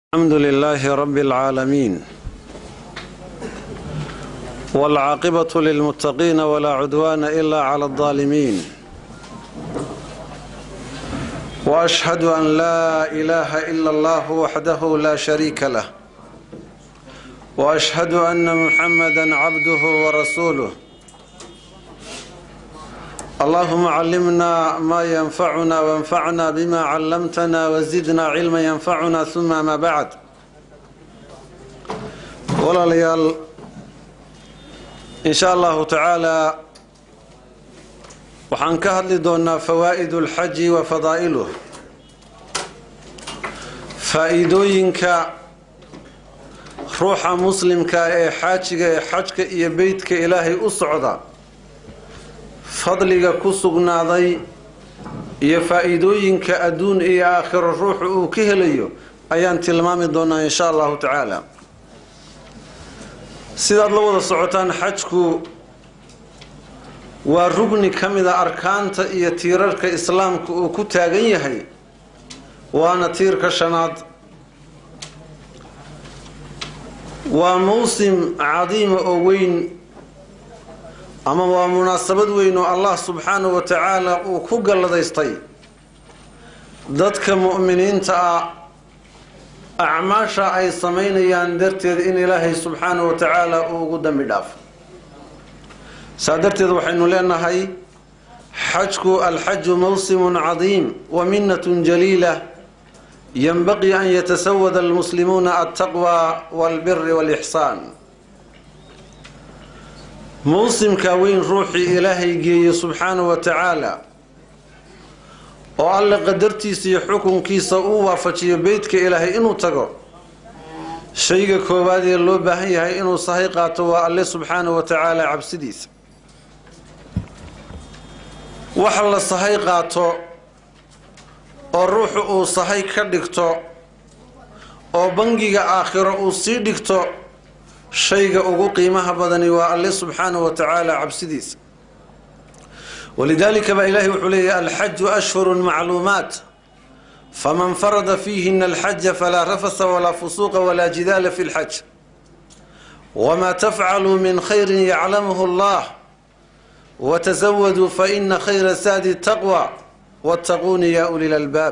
الحمد لله رب العالمين والعاقبة للمتقين ولا عدوان إلا على الظالمين وأشهد أن لا إله إلا الله وحده لا شريك له وأشهد أن محمدا عبده ورسوله اللهم علمنا ما ينفعنا وانفعنا بما علمتنا وزدنا علما ينفعنا ثم ما بعد walaalayaal in sha allahu tacaalaa waxaan ka hadli doonaa fawaa'id اlxaji wa fadaa'iluh faa'iidooyinka ruuxa muslimka ee xaajiga ee xajka iyo beytka ilaahay u socda fadliga ku sugnaaday iyo faa'iidooyinka adduun iyo aakhiro ruuxu uu ka helayo ayaan tilmaami doonaa in sha allahu tacaala sidaad la wada socotaan xajku waa rugni ka mida arkaanta iyo tiirarka islaamka uu ku taagan yahay waana tiirka shanaad waa mawsim cadiima oo weyn ama waa munaasabad weyn oo allah subxaanahu wa tacaala uu ku galladaystay dadka mu'miniinta ah acmaasha ay samaynayaan darteed in ilaahay subxaanahu wa tacaala uu ugu dambi dhaafo saa darteed waxaynu leenahay xajku alxaju mawsimun cadiim wa minnatun jaliila yanbaqii an yatasawada almuslimuuna altaqwa walbiri walixsaan mawsimka weyn ruuxii ilaahay geeye subxaanahu wa tacaala oo alle qadartiisa iyo xukunkiisa uu waafajiyo beytka ilaahay inuu tago shayga koowaad ee loo baahan yahay inuu sahay qaato waa alle subxaanahu wa tacaala cabsidiisa wax la sahay qaato oo ruuxu uu sahay ka dhigto oo bangiga aakhiro uu sii dhigto shayga ugu qiimaha badani waa alle subxaanahu wa tacaala cabsidiisa walidaalika baa ilaahay wuxuu leeyahy alxaju ashhurun macluumaat faman farada fiihina alxaja falaa rafasa walaa fusuuqa walaa jidaala fi lxaj wamaa tafcaluu min khayrin yaclamuhu allah watasawaduu faina khayra saadi taqwa wattaquuni yaa uli lalbaab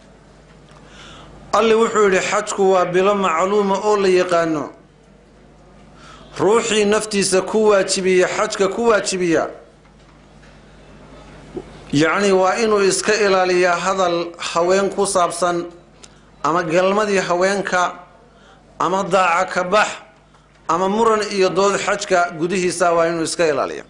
alle wuxuu yidhi xajku waa bilo macluuma oo la yaqaano ruuxii naftiisa ku waajibiya xajka ku waajibiya yacni waa inuu iska ilaaliyaa hadal haween ku saabsan ama galmadii haweenka ama daaca ka bax ama muran iyo dood xajka gudihiisa waa inuu iska ilaaliya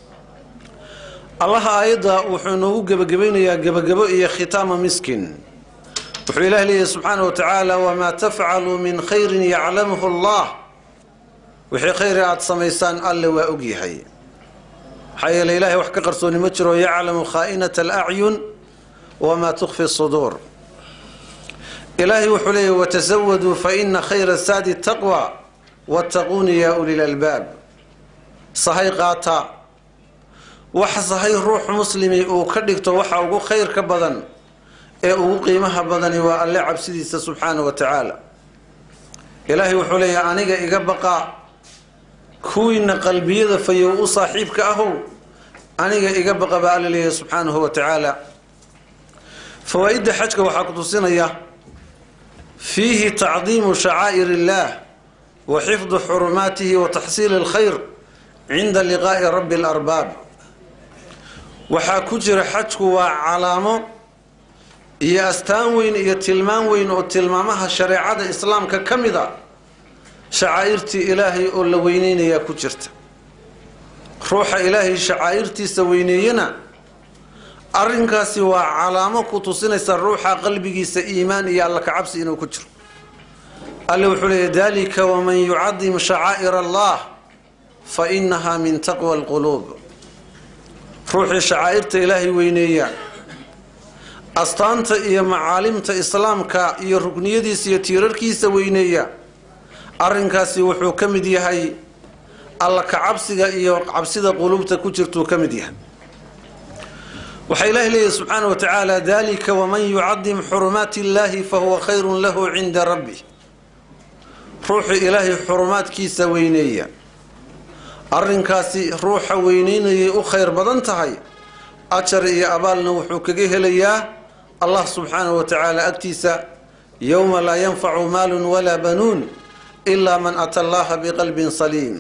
allaha aayadda wuxuu inoogu gebagabaynayaa gebagabo iyo khitaama miskin wuxuu ilaah leeyahy subxaana wa tacaala wamaa tafcaluu min khayrin yaclamuhu allah wixii khayri aada samaysaan alle waa ogyahay maxaa yeele ilaahay wax ka qarsooni ma jiro yaclamu khaa'inata alacyun wamaa tukfi suduur ilaahay wuxuu leeyahy watasawaduu fa ina khayra saadi taqwa wattaquuni yaa uli lalbaab sahay qaata wax sahay ruux muslimi uu ka dhigto waxa ugu khayrka badan ee ugu qiimaha badani waa alle cabsidiisa subxaanahu wa tacaala ilaahay wuxuu leeyahay aniga iga baqa kuwiina qalbiyada fayow u saaxiibka ahow aniga iga baqa baa alla leeyahay subxaanahu wa tacaala fawaa-idda xajka waxaa ku tusinaya fiihi tacdiimu shacaa'ir illaah wa xifdu xurumaatihi wa taxsiili alkhayr cinda liqaa'i rabbi alarbaab waxaa ku jira xajku waa calaamo iyo astaan weyn iyo tilmaan weyn oo tilmaamaha shareecada islaamka ka mid a shacaa'irtii ilaahay oo la weyneynayaa ku jirta ruuxa ilaahay shacaa'irtiisa weyneeyana arrinkaasi waa calaamo ku tusinaysa ruuxa qalbigiisa iimaan iyo alla kacabsi inuu ku jiro alle wuxuu leeyahy dalika waman yucadim shacaa'ir allah fa inaha min taqwa alquluub ruuxii shacaa'irta ilaahay weyneeya astaanta iyo macaalimta islaamka iyo rukniyadiisa iyo tiirarkiisa weyneeya arrinkaasi wuxuu ka mid yahay alla kacabsiga iyo cabsida quluubta ku jirtuu ka mid yahay waxaa ilaahi leeyahy subxaana wa tacaala dalika waman yucadim xurumaati illaahi fahuwa khayrun lahu cinda rabbi ruuxu ilaahay xurumaadkiisa weyneeya arrinkaasi ruuxa weyneynayay u khayr badan tahay ajar iyo abaalna wuxuu kaga helayaa allah subxaanahu wa tacaala agtiisa yowma laa yanfacu maalun walaa banuun ilaa man ata allaha biqalbin saliim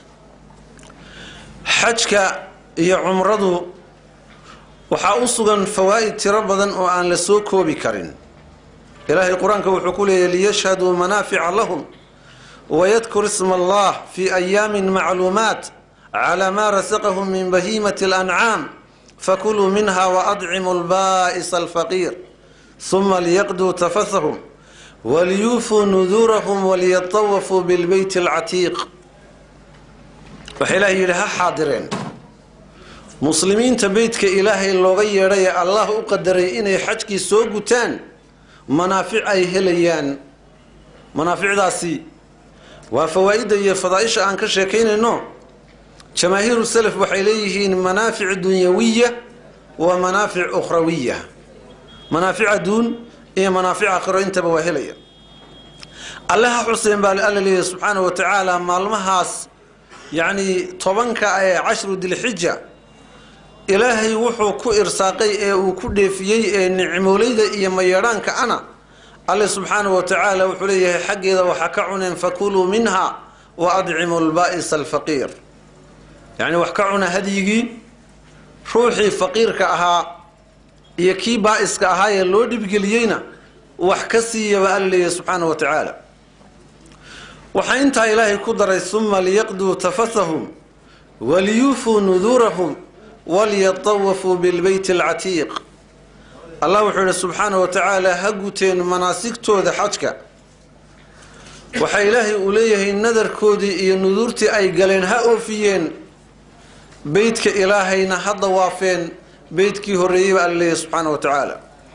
xajka iyo cumradu waxaa u sugan fawaa'id tiro badan oo aan la soo koobi karin ilaahay qur-aanka wuxuu ku leeyahy liyashhaduu manaafica lahum wayadkur isma allah fi ayaamin macluumaat calaa maa rasaqahum min bahiimati alancaam fakuluu minha waadcimu lbaa'isa alfaqiir huma liyaqduu tafasahum waliyuufuu nuduurahum waliyatawafuu bilbeyti alcatiiq waxaa ilaahay yidhi ha xaadireen muslimiinta beytka ilaahay looga yeedhay ee allah u qadaray inay xajkii soo gutaan manaafic ay helayaan manaaficdaasi waa fawaa'idda iyo fadaaisha aan ka sheekaynayno jamaahiiru salaf waxay leeyihiin manaafic dunyawiya wa manaafic ukhrawiya manaafic adduun iyo manaafic aakhiro intaba waa helaya allaha xuseen baa alla leeyahy subxaana wa tacaala maalmahaas yacnii tobanka ee cashru dilxija ilaahay wuxuu ku irsaaqay ee uu ku dheefiyey ee nicmoolayda iyo mayeedhaanka ana alle subxaanahu wa tacaala wuxuu leeyahay xaggeeda waxaa ka cuneen fakuluu minha wa adcimu lbaa'isa alfaqiir yacni wax ka cuna hadyigii ruuxii faqiirka ahaa iyo kii baa'iska ahaa ee loo dhibgeliyeyna wax ka siiyaba alla leeyahay subxaanahu wa tacaala waxaa intaa ilaahay ku daray suma liyaqduu tafasahum waliyuufuu nuduurahum walyatawafuu bilbeyti alcatiiq allah wuxuu yihi subxaanahu wa tacaala ha guteen manaasigtooda xajka waxaa ilaahay uu leeyahay nadarkoodii iyo nuduurtii ay galeen ha oofiyeen beytka ilaahayna ha dawaafeen beytkii horreeyey baa alla leeyahay subxaanahu wa tacaala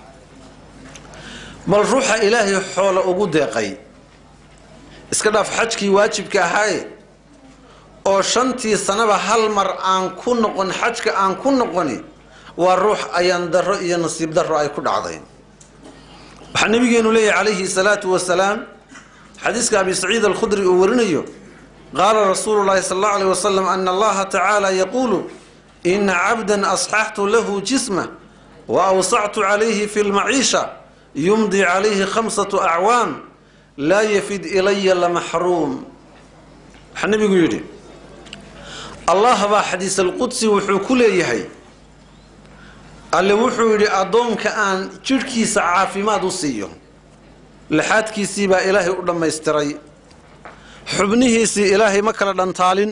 bal ruuxa ilaahay xoolo ugu deeqay iska dhaaf xajkii waajibka ahaaye oo shantii sanaba hal mar aan ku noqon xajka aan ku noqoni waa ruux ayaan darro iyo nasiib darro ay ku dhacday waxaa nabigeenu leeyahy calayhi salaatu wasalaam xadiiska abi saciid alkhudri uu warinayo qaala rasuulu llahi sal allau aleyh wasalam ana allaha tacaala yaquulu ina cabdan asxaxtu lahu jisma wa awsactu calayhi fi lmaciisha yumdi calayhi khamsatu acwaam laa yafid ilaya lamaxruum waxaa nabigu yidhi allah baa xadiis alqudsi wuxuu ku leeyahay alle wuxuu yidhi addoonka aan jidhkiisa caafimaad u siiyo laxaadkiisii baa ilaahay u dhammaystiray xubnihiisii ilaahay ma kala dhantaalin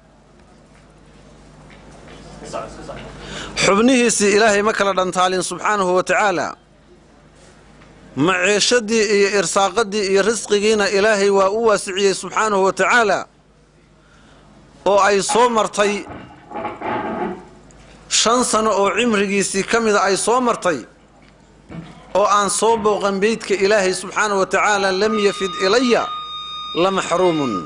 xubnihiisii ilaahay ma kala dhantaalin subxaanahu wa tacaala maceeshadii iyo irsaaqadii iyo risqigiina ilaahay waa u waasiciyey subxaanahu wa tacaala oo ay soo martay shan sano oo cimrigiisii ka mida ay soo martay oo aan soo booqan beydka ilaahay subxaanahu wa tacaala lam yafid ilaya la maxruumun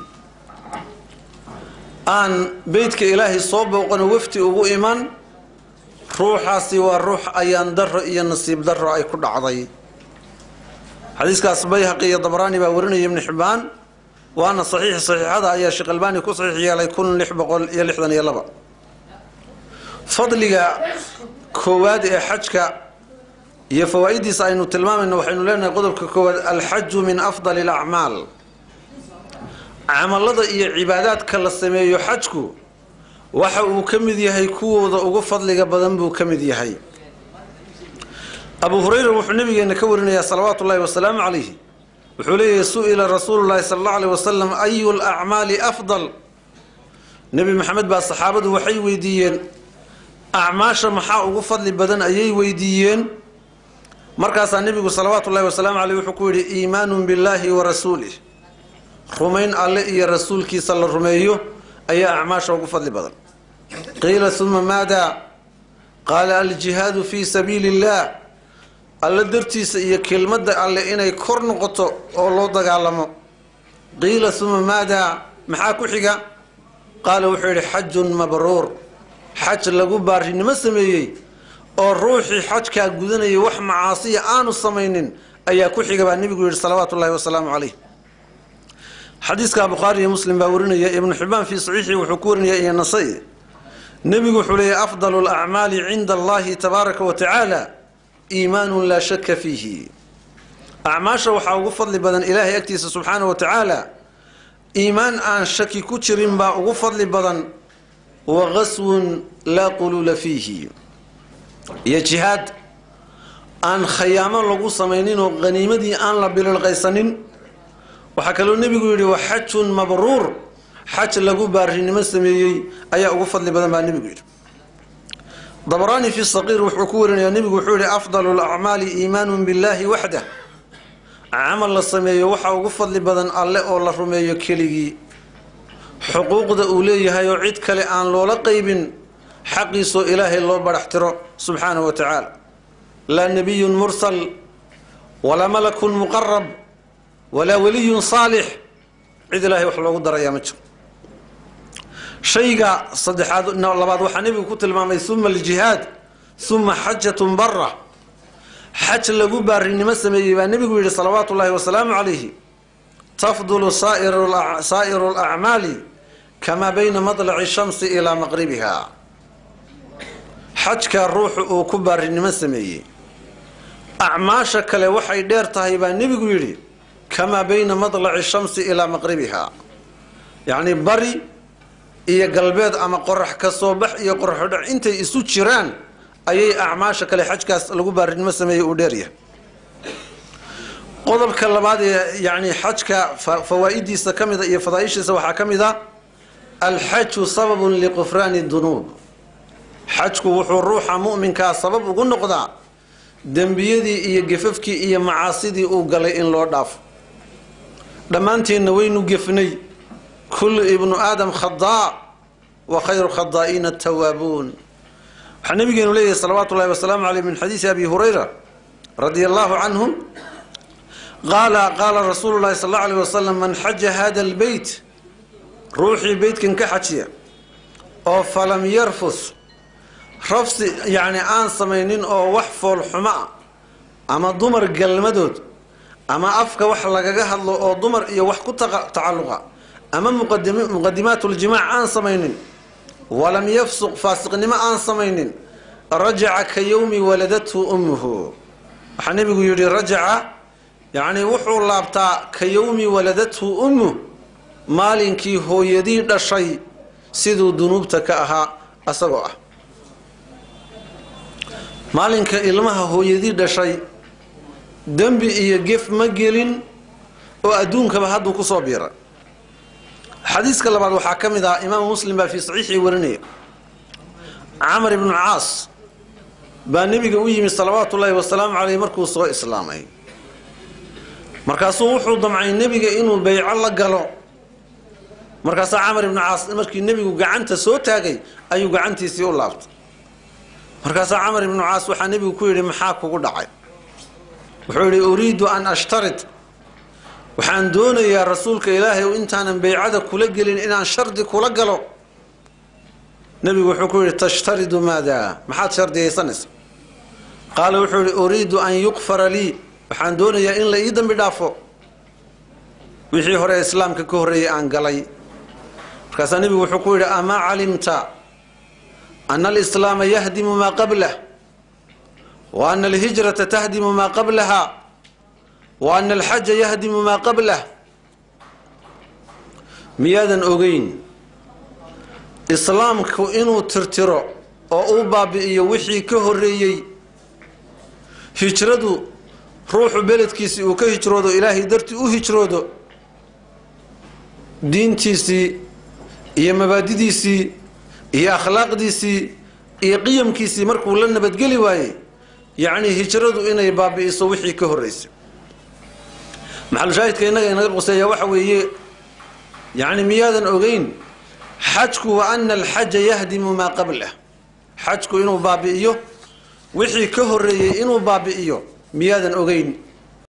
aan beydka ilaahay soo booqano wafti ugu iman ruuxaasi waa ruux ayaan darro iyo nasiib darro ay ku dhacday xadiiskaas bayhaqi iyo dabraani baa warinaya ibni xibbaan waana saxiix saxiixada ayaa sheekh albaani ku saxiix yeelay kun lix boqol iyo lixdan iyo laba fadliga koowaad ee xajka iyo fawaa'idiisa aynu tilmaamayno waxaynu leenahay qodobka koowaad alxaju min afdali alacmaal camalada iyo cibaadaadka la sameeyo xajku waxa uu ka mid yahay kuwooda ugu fadliga badan buu ka mid yahay abu hurayra wuxuu nabigeena ka warinayaa salawaatu ullahi wasalaamu calayhi wuxuu leeyahay su-ila rasuulu llahi sala allau aleyh wasalam ayu lacmaali afdal nebi maxamed baa saxaabadu waxay weydiiyeen acmaasha maxaa ugu fadli badan ayay weydiiyeen markaasaa nebigu salawaatu ullahi wasalaamu caleyh wuxuu ku yidhi iimaanun billaahi wa rasuulih rumayn alle iyo rasuulkiisa la rumeeyo ayaa acmaasha ugu fadli badan qiila uma maada qaala aljihaadu fii sabiili illah alle dartiisa iyo kelmadda alle inay kor noqoto oo loo dagaalamo qiila uma maada maxaa ku xiga qaala wuxuu yidhi xajun mabruur xaj lagu baarinimo sameeyey oo ruuxii xajkaa gudanayay wax macaasiya aanu samaynin ayaa ku xiga baa nebigu yidhi salawaatu ullahi wasalaamu calayh xadiiska bukhaari iyo muslim baa warinaya ibnu xibaan fii saxiixii wuxuu ku warinaya iyo nasai nebigu wuxuu leeyahy afdalu lacmaali cinda allahi tabaaraka wa tacaala iimaanun laa shaka fiihi acmaasha waxaa ugu fadli badan ilaahay agtiisa subxaana wa tacaala iimaan aan shaki ku jirin baa ugu fadli badan wa qaswun laa quluula fiihi iyo jihaad aan khayaamo lagu samayninoo qaniimadii aan la bililqaysanin waxaa kaloo nebigu yidhi wa xajun mabruur xaj lagu baarinimo sameeyey ayaa ugu fadli badan baa nebigu yidhi dabraani fi saqiir wuxuu ku warinayaa nebigu wuxuu yihi afdalu lacmaali iimaanun billaahi waxdah camal la sameeyo waxaa ugu fadli badan alle oo la rumeeyo keligii xuquuqda uu leeyahay oo cid kale aan loola qaybin xaqiisoo ilaahay loo badhaxtiro subxaanahu wa tacaala laa nebiyun mursal walaa malakun muqarab walaa weliyun saalix cid ilaahay wax loogu darayaa ma jiro shayga saddexaad labaad waxaa nebigu ku tilmaamay uma aljihaad uma xajatun bara xaj lagu baarinimo sameeyey baa nebigu yidhi salawaatu ullaahi wasalaamu calayhi tafdulu saa'iru lacmaali kamaa bayna madlaci shamsi ilaa maqribiha xajka ruuxu uu ku baarinimo sameeyey acmaasha kale waxay dheer tahay baa nebigu yidhi kamaa bayna madlaci shamsi ilaa maqribiha yacni bari iyo galbeed ama qorax ka soo bax iyo qoraxodhac intay isu jiraan ayay acmaasha kale xajkaas lagu baarinimo sameeyey uu dheeryahay qodobka labaad ee yani xajka fawaa-idiisa ka mida iyo fadaaishiisa waxaa ka mid a alxaju sababun liqufraani dunuub xajku wuxuu ruuxa mu'minkaa sabab ugu noqdaa dembiyadii iyo gefafkii iyo macaasidii uu galay in loo dhaafo dhammaanteenna waynu gefnay kullu ibnu aadam khadaa wa khayru khadaa'iina atawaabuun waxaa nabigeenu leeyahay salawaatu ullahi wasalaamu caleyh min xadiisi abi hurayra radia allahu canhu qaala qaala rasuulu llahi sal alla alayh wasalam man xaja hada albeyt ruuxii beytkan ka xajiya oo falam yarfus rafsi yacni aan samaynin oo wax foolxumo ah ama dumar galmadood ama afka wax lagaga hadlo oo dumar iyo wax ku tacalluqa ama muqadimaatuljimac aan samaynin walam yafsuq faasiqnimo aan samaynin rajaca ka yowmi waladathu ummuhu waxaa nebigu yidhi rajaca yacni wuxuu laabtaa ka yowmi waladathu ummuh maalinkii hooyadii dhashay siduu dunuubta ka ahaa asagoo ah maalinka ilmaha hooyadii dhashay dembi iyo gef ma gelin oo adduunkaba hadduu kusoo biira xadiiska labaad waxaa ka mid ah imaamu muslim baa fii saxiixii warinaya camar ibnu caas baa nebiga u yimi salawaatu ullaahi wasalaamu caleyh markuu soo islaamay markaasuu wuxuu damcay nebiga inuu beyco la galo markaasaa camar ibnu caas markii nebigu gacanta soo taagay ayuu gacantiisii u laabtay markaasaa camar ibnu caas waxaa nebigu ku yidhi maxaa kugu dhacay wuxuu yidhi uriidu an ashtarid waxaan doonayaa rasuulka ilaahay intaanan beycada kula gelin inaan shardi kula galo nebigu wuxuu ku yidhi tashtaridu maadaa maxaad shardiyaysanaysa qaala wuxuu yidhi uriidu an yuqfara lii waxaan doonayaa in la ii dambi dhaafo wixii hore islaamka ka horreeyey aan galay markaasaa nebigu wuxuu ku yidhi amaa calimta ana alislaama yahdimu maa qablah wa ana alhijrata tahdimu maa qablaha wa ana alxaja yahdimu maa qablah miyaadan ogeyn islaamku inuu tirtiro oo uu baabi'iyo wixii ka horreeyey hijradu ruuxu beledkiisii uu ka hijroodo ilaahay dartii u hijroodo diintiisii iyo mabaadidiisii iyo akhlaaqdiisii iyo qiyamkiisii markuu la nabadgeli waayey yacnii hijradu inay baabi'iso wixii ka horreysay maxalushaahidka innaga inaga quseeya waxa weeye yacni miyaadan ogeyn xajku wa ana alxaja yahdimu maa qablah xajku inuu baabi'iyo wixii ka horreeyey inuu baabi'iyo miyaadan ogeyn